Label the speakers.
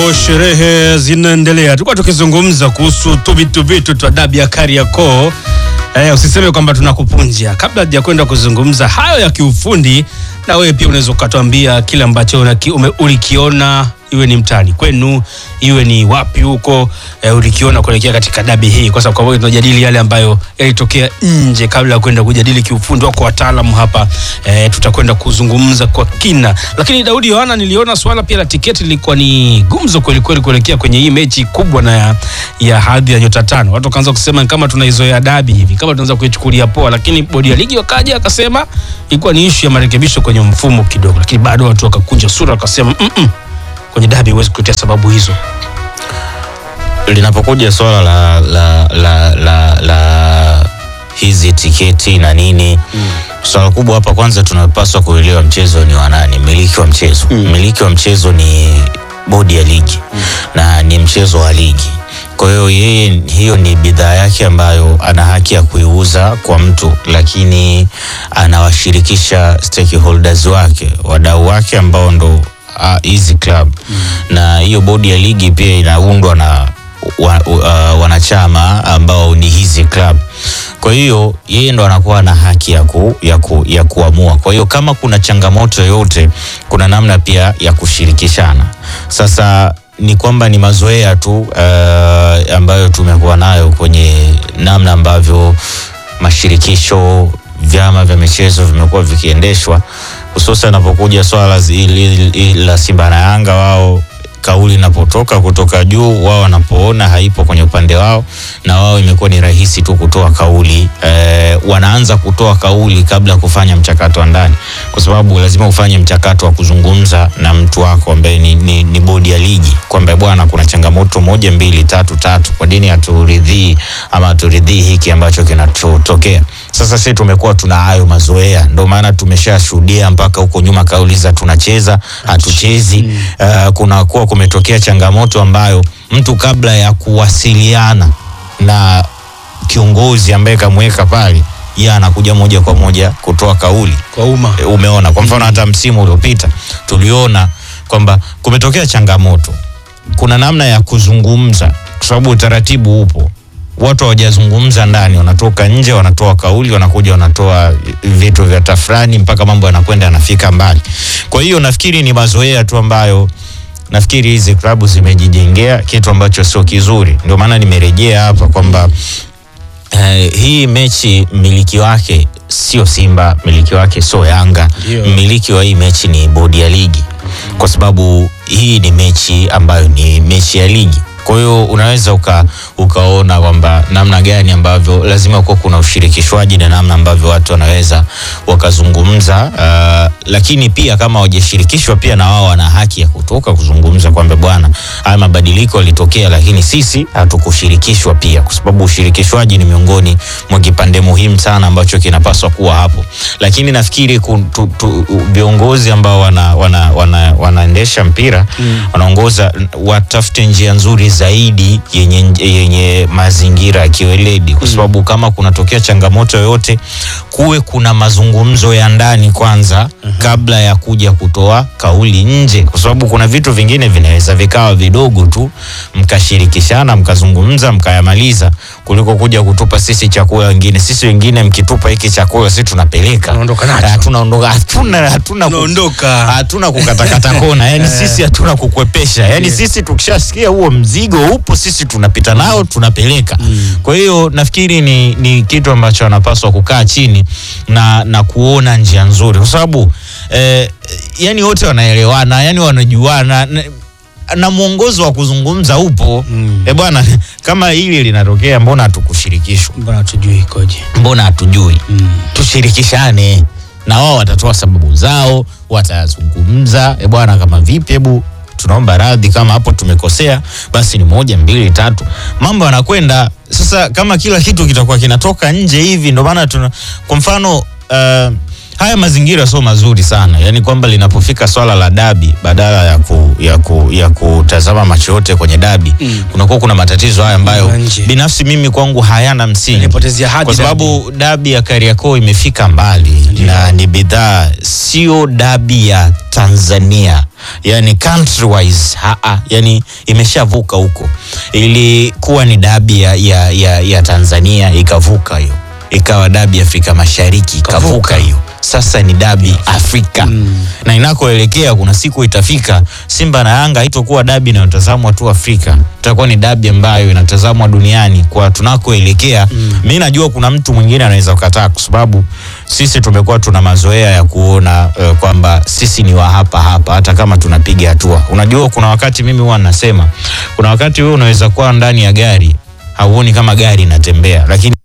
Speaker 1: Sherehe zinaendelea, tulikuwa tukizungumza kuhusu tuvitu vitu twa dabi ya Kariakoo. Eh, usiseme kwamba tunakupunja. Kabla ya kwenda kuzungumza hayo ya kiufundi, na wewe pia unaweza ukatuambia kile ambacho unaki- ume- ulikiona iwe ni mtaani kwenu, iwe ni wapi huko eh, ulikiona kuelekea katika dabi hii, kwa sababu kwa sababu tunajadili yale ambayo yalitokea nje kabla ya kwenda kujadili kiufundi. Wako wataalamu hapa eh, tutakwenda kuzungumza kwa kina. Lakini Daudi Yohana, niliona swala pia la tiketi lilikuwa ni gumzo kweli kweli kuelekea kwenye hii mechi kubwa na ya, ya hadhi ya nyota tano. Watu wakaanza kusema kama tunaizoea dabi hivi, kama tunaweza kuichukulia poa, lakini bodi ya ligi wakaja akasema ilikuwa ni ishu ya marekebisho kwenye mfumo kidogo, lakini bado watu wakakunja sura wakasema mm -mm, kwenye dabi huwezi kutetea sababu hizo.
Speaker 2: linapokuja swala la, la, la, la, la hizi tiketi na nini mm. swala kubwa hapa kwanza tunapaswa kuelewa mchezo ni wa nani mmiliki wa mchezo mmiliki wa mchezo ni bodi ya ligi mm. na ni mchezo wa ligi kwa hiyo yeye hiyo ni bidhaa yake ambayo ana haki ya kuiuza kwa mtu lakini anawashirikisha stakeholders wake wadau wake ambao ndo ah, hizi club mm. na hiyo bodi ya ligi pia inaundwa na wa, uh, wanachama ambao ni hizi club. Kwa hiyo yeye ndo anakuwa na haki ya, ku, ya, ku, ya kuamua. Kwa hiyo kama kuna changamoto yoyote, kuna namna pia ya kushirikishana. Sasa ni kwamba ni mazoea tu uh, ambayo tumekuwa nayo kwenye namna ambavyo mashirikisho vyama vya michezo vimekuwa vikiendeshwa, hususan inapokuja swala zi- hili- hili la Simba na Yanga wao kauli inapotoka kutoka juu, wao wanapoona haipo kwenye upande wao, na wao imekuwa ni rahisi tu kutoa kauli e, wanaanza kutoa kauli kabla ya kufanya mchakato wa ndani, kwa sababu lazima ufanye mchakato wa kuzungumza na mtu wako ambaye ni, ni, ni bodi ya ligi kwamba bwana, kuna changamoto moja mbili tatu tatu, kwa nini haturidhii ama haturidhii hiki ambacho kinachotokea. Sasa sisi tumekuwa tuna hayo mazoea, ndio maana tumeshashuhudia mpaka huko nyuma kauli za tunacheza hatuchezi. Uh, kunakuwa kumetokea changamoto ambayo mtu kabla ya kuwasiliana na kiongozi ambaye kamweka pale, yeye anakuja moja kwa moja kutoa kauli
Speaker 1: Kwa umma
Speaker 2: E, umeona kwa mfano hata msimu uliopita tuliona kwamba kumetokea changamoto, kuna namna ya kuzungumza, kwa sababu utaratibu upo. Watu hawajazungumza ndani, wanatoka nje, wanatoa kauli, wanakuja wanatoa vitu vya tafrani, mpaka mambo yanakwenda yanafika mbali. Kwa hiyo nafikiri ni mazoea tu ambayo nafikiri hizi klabu zimejijengea kitu ambacho sio kizuri. Ndio maana nimerejea hapa kwamba Eh, hii mechi mmiliki wake sio Simba, mmiliki wake sio Yanga.
Speaker 1: Ndio.
Speaker 2: Mmiliki wa hii mechi ni bodi ya ligi, kwa sababu hii ni mechi ambayo ni mechi ya ligi. Kwa hiyo unaweza uka, ukaona kwamba namna gani ambavyo lazima kuwa kuna ushirikishwaji na namna ambavyo watu wanaweza wakazungumza. Uh, lakini pia kama hawajashirikishwa pia na wao wana haki ya kutoka kuzungumza kwamba bwana, haya mabadiliko yalitokea, lakini sisi hatukushirikishwa pia, kwa sababu ushirikishwaji ni miongoni mwa kipande muhimu sana ambacho kinapaswa kuwa hapo. Lakini nafikiri ku- tu- tu- viongozi ambao wana, wana, wana, wanaendesha mpira wanaongoza watafute njia nzuri zaidi yenye, yenye mazingira ya kiweledi, kwa sababu kama kunatokea changamoto yoyote, kuwe kuna mazungumzo ya ndani kwanza kabla ya kuja kutoa kauli nje, kwa sababu kuna vitu vingine vinaweza vikawa vidogo tu, mkashirikishana mkazungumza mkayamaliza, kuliko kuja kutupa sisi chakula wengine. Sisi wengine mkitupa hiki chakula sisi tunapeleka,
Speaker 1: Tunaondoka nacho.
Speaker 2: Ah, tunaondoka, hatuna hatuna ku-
Speaker 1: Tunaondoka.
Speaker 2: hatuna kukatakata kona, yani sisi hatuna kukwepesha, yani
Speaker 1: Yeah.
Speaker 2: sisi tukishasikia huo mzigo upo, sisi tunapita nao tunapeleka. Kwa hiyo nafikiri ni, ni kitu ambacho wanapaswa kukaa chini na, na kuona njia nzuri, kwa sababu eh, yani wote wanaelewana, yani wanajuana na, na mwongozo wa kuzungumza upo
Speaker 1: Mm.
Speaker 2: eh bwana, kama hili linatokea, mbona hatukushirikishwa?
Speaker 1: mbona tujui ikoje?
Speaker 2: Mbona hatujui?
Speaker 1: Mm.
Speaker 2: tushirikishane na wao watatoa sababu zao, watazungumza e bwana, kama vipi, hebu tunaomba radhi kama hapo tumekosea, basi ni moja mbili tatu, mambo yanakwenda sasa. Kama kila kitu kitakuwa kinatoka nje hivi, ndio maana tuna kwa mfano uh, haya mazingira sio mazuri sana, yaani kwamba linapofika swala la dabi, badala ya, ku, ya, ku, ya kutazama macho yote kwenye dabi
Speaker 1: Mm.
Speaker 2: kunakuwa kuna matatizo haya ambayo
Speaker 1: Ya nje.
Speaker 2: binafsi mimi kwangu hayana msingi
Speaker 1: Inapotezea hadhi
Speaker 2: kwa
Speaker 1: dabi.
Speaker 2: sababu dabi ya Kariakoo imefika mbali na ni bidhaa, sio dabi ya Tanzania, yani country wise haa, yani imeshavuka huko. Ilikuwa ni dabi ya, ya, ya, ya Tanzania ikavuka hiyo, ikawa dabi ya Afrika Mashariki ikavuka hiyo, sasa ni dabi Afrika
Speaker 1: Mm.
Speaker 2: na inakoelekea kuna siku itafika Simba na Yanga haitokuwa dabi inayotazamwa tu Afrika, itakuwa ni dabi ambayo inatazamwa duniani kwa tunakoelekea.
Speaker 1: Mm.
Speaker 2: Mi najua kuna mtu mwingine anaweza kukataa, kwa sababu sisi tumekuwa tuna mazoea ya kuona uh, kwamba sisi ni wa hapa hapa, hata kama tunapiga hatua. Unajua, kuna wakati mimi huwa nasema, kuna wakati wewe unaweza kuwa ndani ya gari hauoni kama gari inatembea, lakini